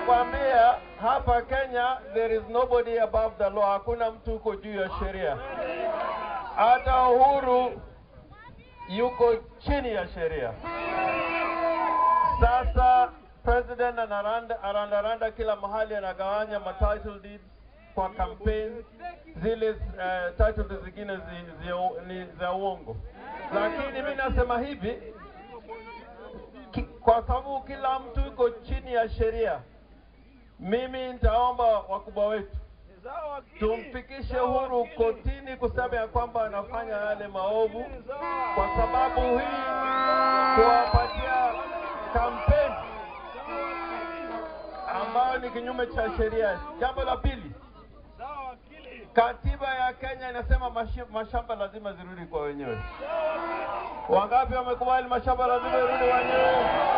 nakwambia hapa Kenya there is nobody above the law, hakuna mtu uko juu ya sheria. Hata Uhuru yuko chini ya sheria. Sasa president anaranda arandaranda kila mahali, anagawanya ma title deeds kwa campaign zile uh, title deeds zingine zi, zi, ni za uongo, lakini mi nasema hivi ki, kwa sababu kila mtu yuko chini ya sheria, mimi nitaomba wakubwa wetu tumfikishe Uhuru kotini kusema ya kwamba anafanya yale maovu, kwa sababu hii kuwapatia kampeni ambayo ni kinyume cha sheria. Jambo la pili, katiba ya Kenya inasema mashi- mashamba lazima zirudi kwa wenyewe. Wangapi wamekubali mashamba lazima irudi wenyewe?